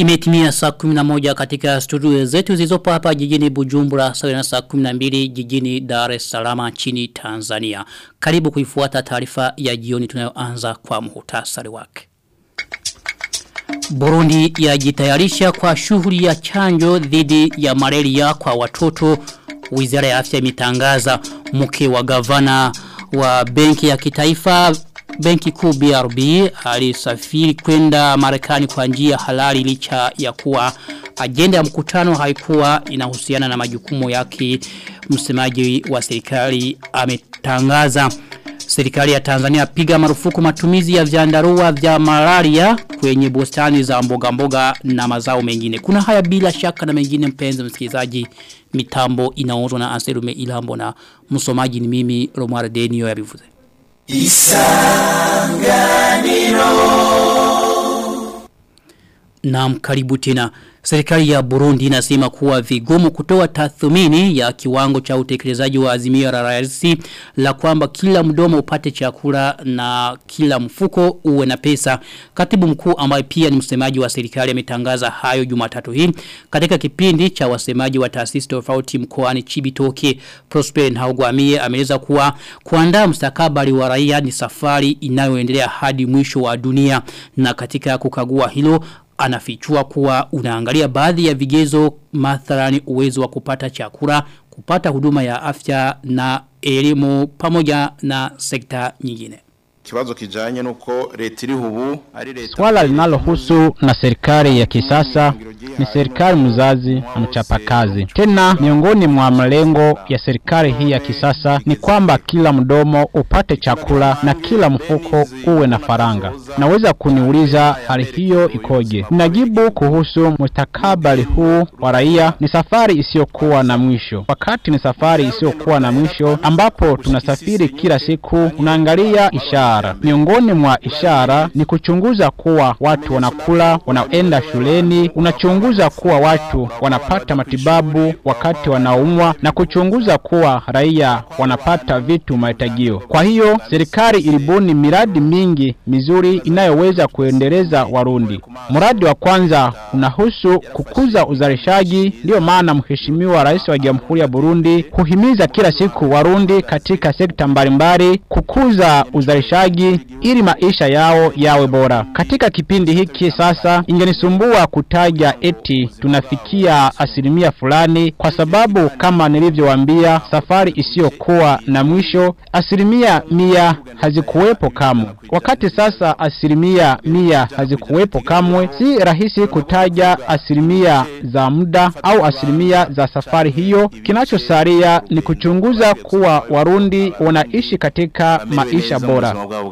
Imetimia saa 11 katika studio zetu zilizopo hapa jijini Bujumbura sawa na saa 12 jijini Dar es Salaam nchini Tanzania. Karibu kuifuata taarifa ya jioni tunayoanza kwa muhtasari wake. Burundi yajitayarisha kwa shughuli ya chanjo dhidi ya malaria kwa watoto. Wizara ya Afya imetangaza mke wa gavana wa benki ya kitaifa Benki kuu BRB alisafiri kwenda Marekani kwa njia halali licha ya kuwa agenda ya mkutano haikuwa inahusiana na majukumu yake msemaji wa serikali ametangaza Serikali ya Tanzania piga marufuku matumizi ya vyandarua vya malaria kwenye bustani za mboga mboga na mazao mengine. Kuna haya bila shaka na mengine mpenzi msikilizaji mitambo inaongozwa na Anselume Ilambo na msomaji ni mimi Romar Denio ya bivuze. Isanganiro Naam karibu tena Serikali ya Burundi inasema kuwa vigumu kutoa tathmini ya kiwango cha utekelezaji wa azimio la rais la kwamba kila mdomo upate chakula na kila mfuko uwe na pesa. Katibu mkuu ambaye pia ni msemaji wa serikali ametangaza hayo Jumatatu hii katika kipindi cha wasemaji wa taasisi tofauti mkoani Chibitoke. Prosper Ntahogwamiye ameeleza kuwa kuandaa mustakabali wa raia ni safari inayoendelea hadi mwisho wa dunia na katika kukagua hilo anafichua kuwa unaangalia baadhi ya vigezo mathalani uwezo wa kupata chakula, kupata huduma ya afya na elimu pamoja na sekta nyingine. Kibazo kijanye nuko leta iri hubu ari leta Swala linalohusu na serikali ya kisasa ni serikali mzazi na mchapakazi. Tena miongoni mwa malengo ya serikali hii ya kisasa ni kwamba kila mdomo upate chakula na kila mfuko uwe na faranga. Naweza kuniuliza hali hiyo ikoje? Najibu kuhusu mustakabali huu wa raia ni safari isiyokuwa na mwisho. Wakati ni safari isiyokuwa na mwisho ambapo tunasafiri kila siku, unaangalia ishara ishara. Miongoni mwa ishara ni kuchunguza kuwa watu wanakula, wanaenda shuleni, unachunguza kuwa watu wanapata matibabu wakati wanaumwa na kuchunguza kuwa raia wanapata vitu mahitajio. Kwa hiyo serikali ilibuni miradi mingi mizuri inayoweza kuendeleza Warundi. Mradi wa kwanza unahusu kukuza uzalishaji, ndiyo maana mheshimiwa rais wa Jamhuri ya Burundi huhimiza kila siku Warundi katika sekta mbalimbali kukuza uzalishaji uzalishaji ili maisha yao yawe bora. Katika kipindi hiki sasa ingenisumbua kutaja eti tunafikia asilimia fulani kwa sababu kama nilivyowaambia safari isiyokuwa na mwisho asilimia mia hazikuwepo kamwe. Wakati sasa asilimia mia hazikuwepo kamwe, si rahisi kutaja asilimia za muda au asilimia za safari hiyo. Kinachosalia ni kuchunguza kuwa Warundi wanaishi katika maisha bora.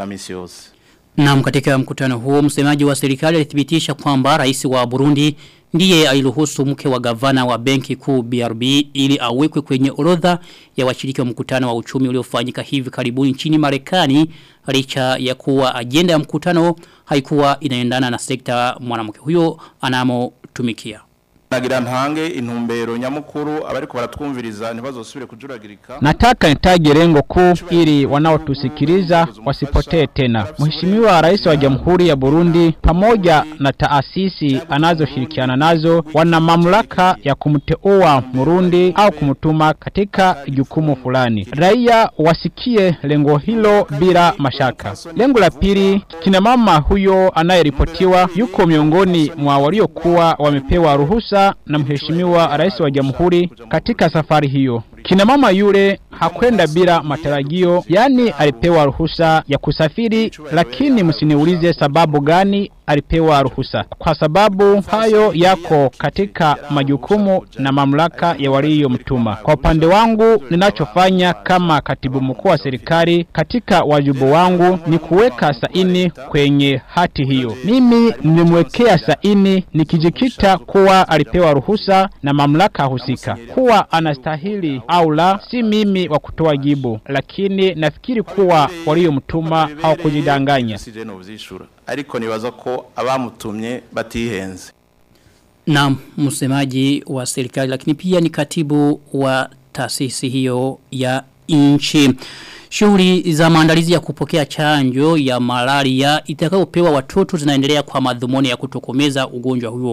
Na katika mkutano huo msemaji wa serikali alithibitisha kwamba rais wa Burundi ndiye aliruhusu mke wa gavana wa benki kuu BRB ili awekwe kwenye orodha ya washiriki wa mkutano wa uchumi uliofanyika hivi karibuni nchini Marekani licha ya kuwa ajenda ya mkutano haikuwa inaendana na sekta mwanamke huyo anamotumikia. Nagira ntange intumbero nyamukuru abariko baratwumviriza ntibazosubire kujuragirika. Nataka nitaje lengo kuu ili wanaotusikiliza wasipotee tena. Mheshimiwa Rais wa Jamhuri ya Burundi pamoja na taasisi anazoshirikiana nazo wana mamlaka ya kumteua Murundi au kumtuma katika jukumu fulani. Raia wasikie lengo hilo bila mashaka. Lengo la pili, kina mama huyo anayeripotiwa yuko miongoni mwa waliokuwa wamepewa ruhusa na mheshimiwa rais wa jamhuri katika safari hiyo. Kina mama yule hakwenda bila matarajio, yani alipewa ruhusa ya kusafiri, lakini msiniulize sababu gani alipewa ruhusa, kwa sababu hayo yako katika majukumu na mamlaka ya waliyomtuma. Kwa upande wangu, ninachofanya kama katibu mkuu wa serikali katika wajibu wangu ni kuweka saini kwenye hati hiyo. Mimi nimemwekea saini nikijikita kuwa alipewa ruhusa na mamlaka husika, kuwa anastahili au la, si mimi wa kutoa jibu, lakini nafikiri kuwa waliyomtuma hawakujidanganya. Ariko nibaza ko abamutumye batihenze. Na msemaji wa serikali lakini pia ni katibu wa taasisi hiyo ya nchi. Shughuli za maandalizi ya kupokea chanjo ya malaria itakayopewa watoto zinaendelea kwa madhumuni ya kutokomeza ugonjwa huo.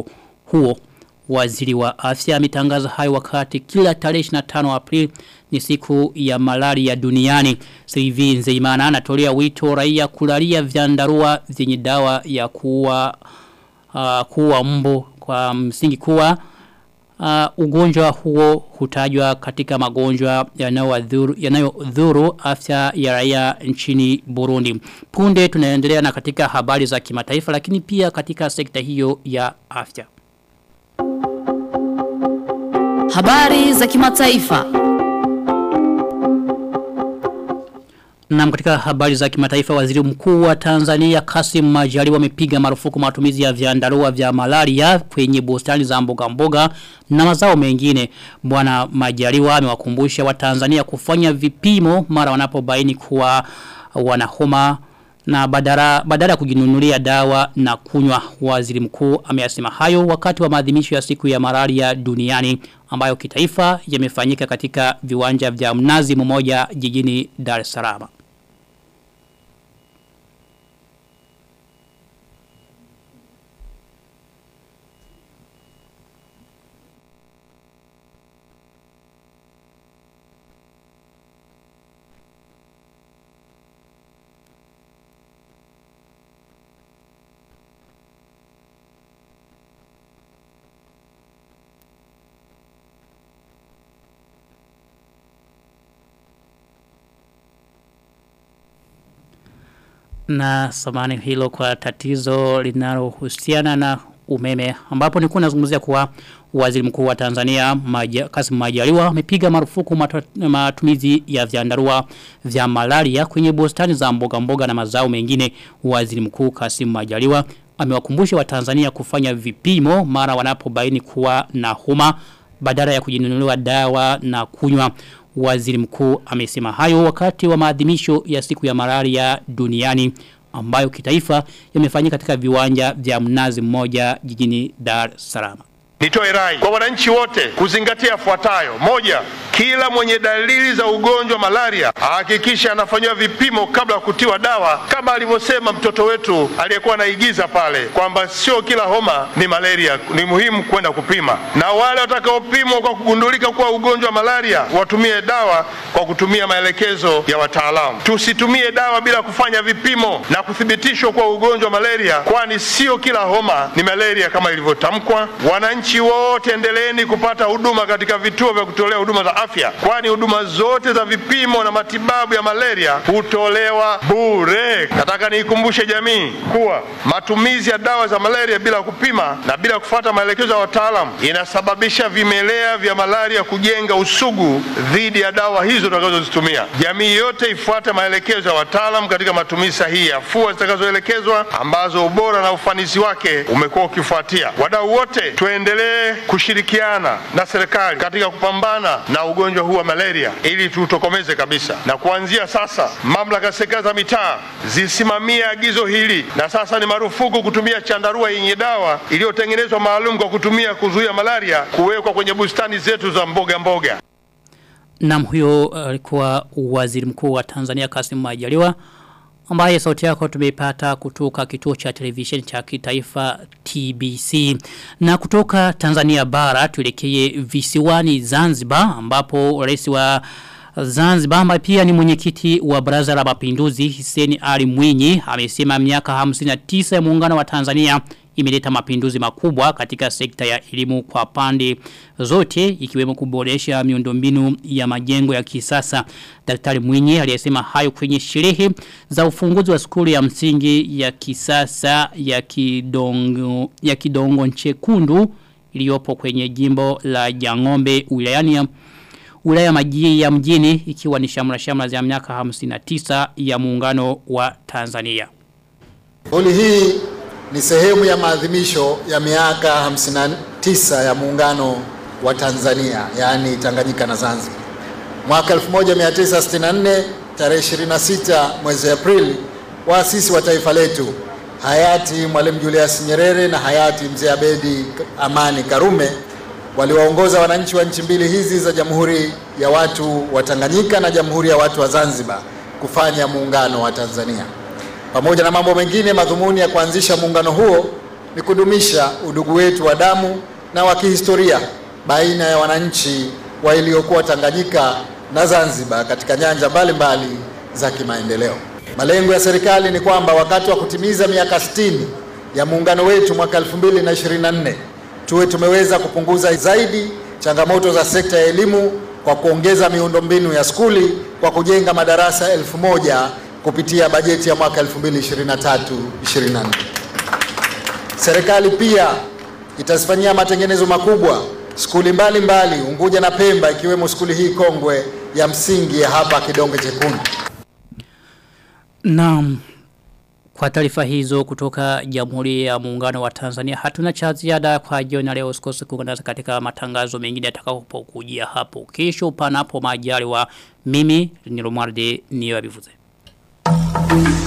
huo. Waziri wa afya ametangaza hayo wakati kila tarehe 25 Aprili ni siku ya malaria duniani. Sivi Nzeimana anatolea wito raia kulalia vyandarua vyenye dawa ya kuua uh, kuua mbu kwa msingi kuwa uh, ugonjwa huo hutajwa katika magonjwa yanayodhuru yanayodhuru afya ya raia nchini Burundi. Punde tunaendelea na katika habari za kimataifa lakini pia katika sekta hiyo ya afya. Habari za kimataifa. Na katika habari za kimataifa waziri mkuu wa Tanzania Kasim Majaliwa amepiga marufuku matumizi ya vyandarua vya malaria kwenye bustani za mboga mboga na mazao mengine. Bwana Majaliwa amewakumbusha wa Tanzania kufanya vipimo mara wanapobaini kuwa wanahoma na badala badala kujinunulia dawa na kunywa waziri mkuu ameyasema hayo wakati wa maadhimisho ya siku ya malaria duniani ambayo kitaifa yamefanyika katika viwanja vya mnazi mmoja jijini Dar es Salaam. na samani hilo kwa tatizo linalohusiana na umeme ambapo nilikuwa nazungumzia kuwa waziri mkuu wa Tanzania Maja, Kasim Majaliwa amepiga marufuku matu, matumizi ya vyandarua vya malaria kwenye bustani za mboga mboga na mazao mengine waziri mkuu Kasim Majaliwa amewakumbusha wa Tanzania kufanya vipimo mara wanapobaini kuwa na homa badala ya kujinunuliwa dawa na kunywa Waziri mkuu amesema hayo wakati wa maadhimisho ya siku ya malaria duniani ambayo kitaifa yamefanyika katika viwanja vya mnazi mmoja jijini Dar es Salaam. Nitoe rai kwa wananchi wote kuzingatia yafuatayo: moja, kila mwenye dalili za ugonjwa malaria ahakikisha anafanyiwa vipimo kabla ya kutiwa dawa, kama alivyosema mtoto wetu aliyekuwa anaigiza pale kwamba sio kila homa ni malaria, ni muhimu kwenda kupima. Na wale watakaopimwa kwa kugundulika kuwa ugonjwa malaria watumie dawa kwa kutumia maelekezo ya wataalamu. Tusitumie dawa bila kufanya vipimo na kuthibitishwa kwa ugonjwa malaria, kwani sio kila homa ni malaria kama ilivyotamkwa. Wananchi wote endeleeni kupata huduma katika vituo vya kutolea huduma za afya, kwani huduma zote za vipimo na matibabu ya malaria hutolewa bure. Nataka niikumbushe jamii kuwa matumizi ya dawa za malaria bila kupima na bila kufuata maelekezo ya wataalamu inasababisha vimelea vya malaria kujenga usugu dhidi ya dawa hizo tutakazozitumia. Jamii yote ifuate maelekezo ya wataalamu katika matumizi sahihi ya afua zitakazoelekezwa ambazo ubora na ufanisi wake umekuwa ukifuatia. Wadau wote tuendelee kushirikiana na serikali katika kupambana na ugonjwa huu wa malaria ili tutokomeze kabisa. Na kuanzia sasa, mamlaka ya serikali za mitaa zisimamie agizo hili, na sasa ni marufuku kutumia chandarua yenye dawa iliyotengenezwa maalum kwa kutumia kuzuia malaria kuwekwa kwenye bustani zetu za mboga mboga. Nam huyo alikuwa uh, waziri mkuu wa Tanzania Kasim Majaliwa ambaye sauti yako tumeipata kutoka kituo cha televisheni cha kitaifa TBC. Na kutoka Tanzania bara tuelekee visiwani Zanzibar ambapo rais wa Zanzibar ambaye pia ni mwenyekiti wa Baraza la Mapinduzi Hussein Ali Mwinyi amesema miaka 59 ya muungano wa Tanzania imeleta mapinduzi makubwa katika sekta ya elimu kwa pande zote ikiwemo kuboresha miundombinu ya majengo ya kisasa. Daktari Mwinyi aliyesema hayo kwenye sherehe za ufunguzi wa skuli ya msingi ya kisasa ya Kidongo ya Kidongo Nchekundu iliyopo kwenye jimbo la Jangombe wilayani ya wilaya majii ya mjini ikiwa ni shamra shamra za miaka 59 ya muungano wa Tanzania. Kauli hii ni sehemu ya maadhimisho ya miaka 59 ya muungano wa Tanzania, yaani Tanganyika na Zanzibar. Mwaka 1964 tarehe 26 mwezi Aprili, waasisi wa taifa letu hayati Mwalimu Julius Nyerere na hayati Mzee Abedi Amani Karume waliwaongoza wananchi wa nchi mbili hizi za Jamhuri ya Watu wa Tanganyika na Jamhuri ya Watu wa Zanzibar kufanya muungano wa Tanzania. Pamoja na mambo mengine, madhumuni ya kuanzisha muungano huo ni kudumisha udugu wetu wa damu na wa kihistoria baina ya wananchi wa iliyokuwa Tanganyika na Zanzibar katika nyanja mbalimbali za kimaendeleo. Malengo ya serikali ni kwamba wakati wa kutimiza miaka 60 ya muungano wetu mwaka 2024 tuwe tumeweza kupunguza zaidi changamoto za sekta ya elimu kwa kuongeza miundombinu ya skuli kwa kujenga madarasa elfu moja kupitia bajeti ya mwaka 2023-2024. Serikali pia itazifanyia matengenezo makubwa skuli mbalimbali Unguja na Pemba ikiwemo skuli hii kongwe ya msingi ya hapa Kidonge Chekundu. Naam. Kwa taarifa hizo kutoka Jamhuri ya Muungano wa Tanzania hatuna cha ziada kwa jioni leo usikose kuungana katika matangazo mengine yatakapokujia hapo kesho panapo majaliwa mimi ni Romualde niyo abivuze.